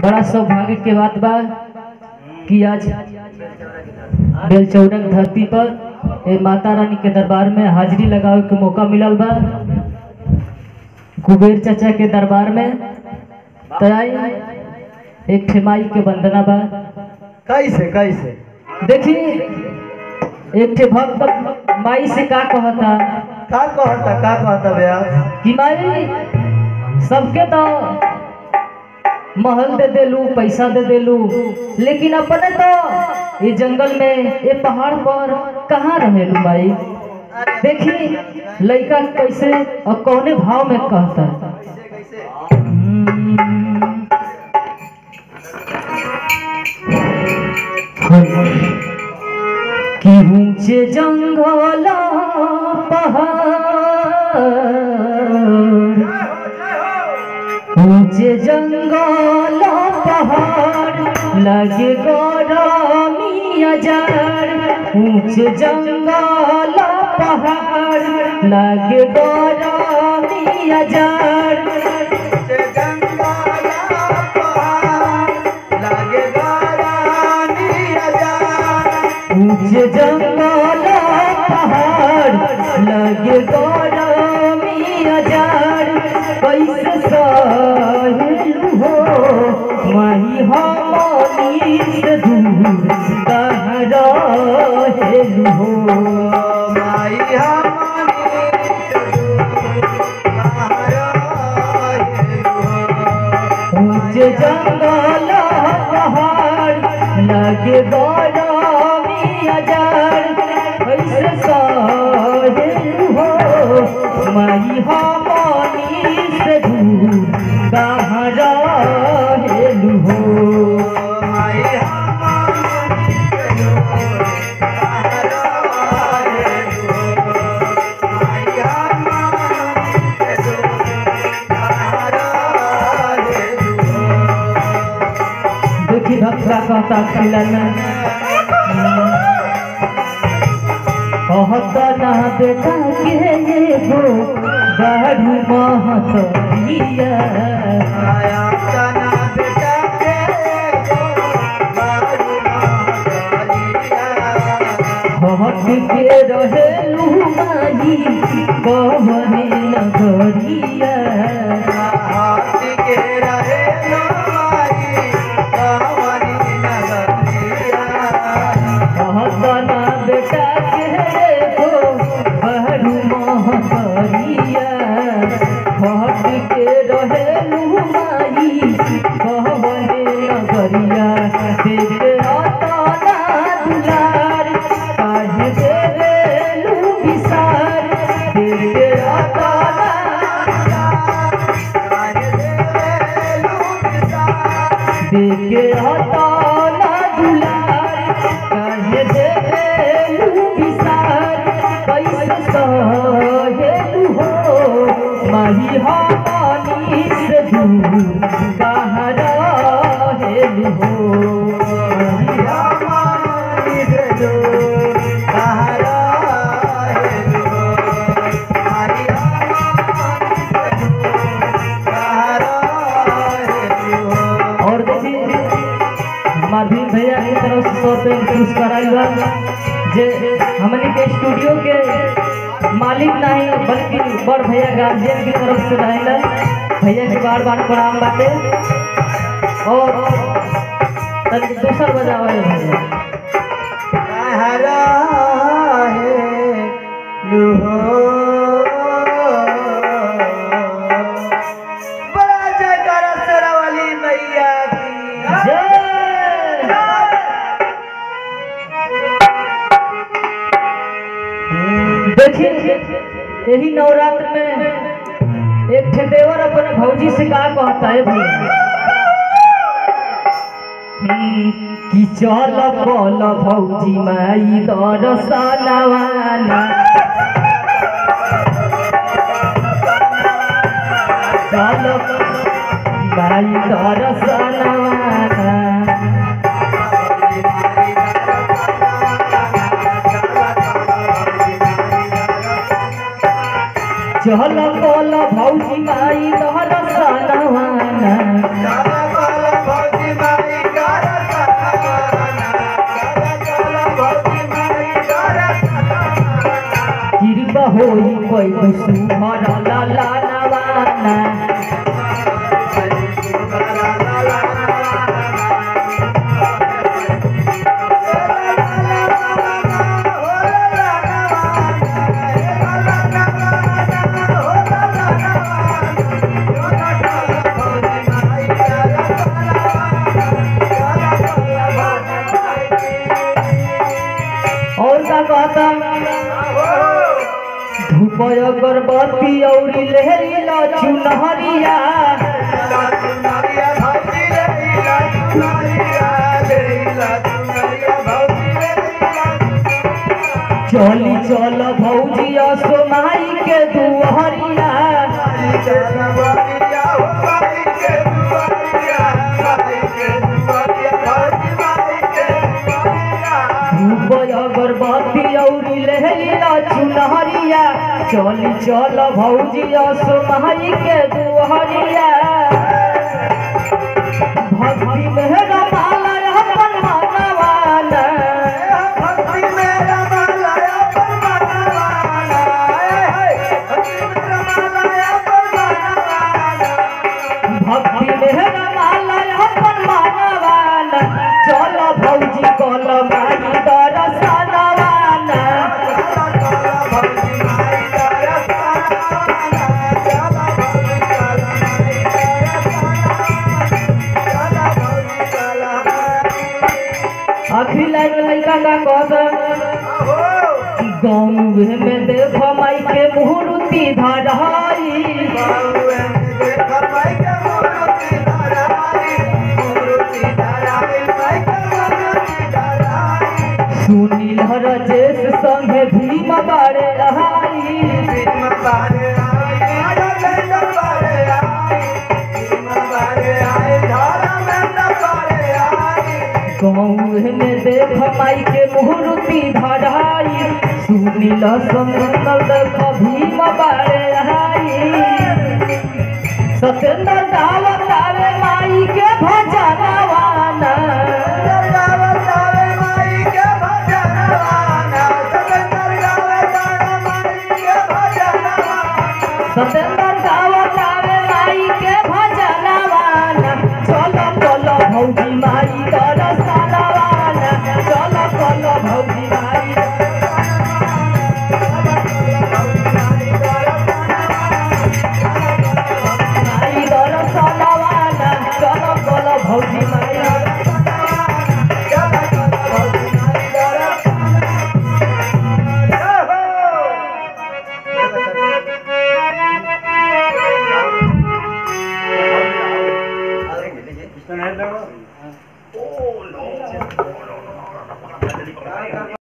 बड़ा सौभाग्य के बात बा कि आज बेलचौरक धरती पर ए माता रानी के दरबार में हाजिरी लगावे के मौका मिलल बा कुबेर चाचा के दरबार में तराई एक ठेमाई के वंदना बा कैसे कैसे देखी एक ठे भक्त माई से का कहता का कहता का कहता भैया कि माई सबके तो महल दे देलू पैसा दे देलू लेकिन अपने तो ये जंगल में ये पहाड़ पर कहाँ रहेलू माई देखी लड़का कैसे और कौने भाव में कहता कि ऊंचे जंगल पहाड़ ऊंचे जंगल पहाड़ लगे गरमी अजार ऊंचे जंगल पहाड़ लगे गरमी अजार ऊंचे जंगल पहाड़ लगे गरमी अजार कैसे सहेलू हो मही हमनी से दूर कहाँ रहेलू हो ऊंचे जंगल पहाड़ लगे गरमी अजार कैसे सहेलू हो मही हमनी से दूर कहाँ रहेलू हो देखी भक्ता कहता खिलना कहता ना बेटा के ये हो गाढ़ू महत दिया हट के रहे लुमाई कहने नगरिया कहतना बेटा के हो गाढ़ू महतरिया हट के रहे लुमाई कहने नगरिया देखे अतना दुलार काहे देवे लू विसार देखे अतना देखे अतना दुलार काहे देवे लू विसार कैसे सहेलू हो माही हमनी से दूर कहाँ रहेलू हो माही और देखिए हमार भीम भैया की तरफ से सौ रुपये पुरस्कार आयल बा जे हमने के स्टूडियो के मालिक नहीं बल्कि बड़ भैया गार्जियन की तरफ से रहेला भैया के बार बार प्रणाम बाटे और तनिक दूसर बजावे भैया बड़ा जयकारा शेरा वाली मैया की जय देखिए यही नवरात्र में एक ठे देवर अपने भौजी से का कहता है भैया कि चल पल भौजी माई दरसनवाना चल माई दरसनवाना चल पल भौजी माई दरसनवाना भौजी पैबू सुहर लाला नवाना और का कहता धूप अगरबत्ती औरी लहरी ला चुनहरिया चली चल भौजिया सोमाई के दुहरिया धूप अगरबत्ती औरी लहरी ला चुनहरिया चली चल भौजिया सोमाई के दुहरिया भक्ति मेहरा माला अपन मनवाना भक्ति मेहरा माला अपन मनवाना चल भौजी कल माई दरसनवाना अभी लाइन लड़का का कहत गाँव में देख माई के मुहूर्ति धराई सुनील रजेश संगे भीम बारे रहाई गाँव में देख माई के मुहूर्ति धराई सुनील संगल देख भीम बारे रहाई सत्येंद्र दावत आवे माई के भजनवाना सत्येंद्र दावत आवे माई के भजनवाना चलो चलो भौजी माई दरसनवाना चलो चलो भौजी माई माई दरसनवाना चलो चलो भौजी माई Oh, no.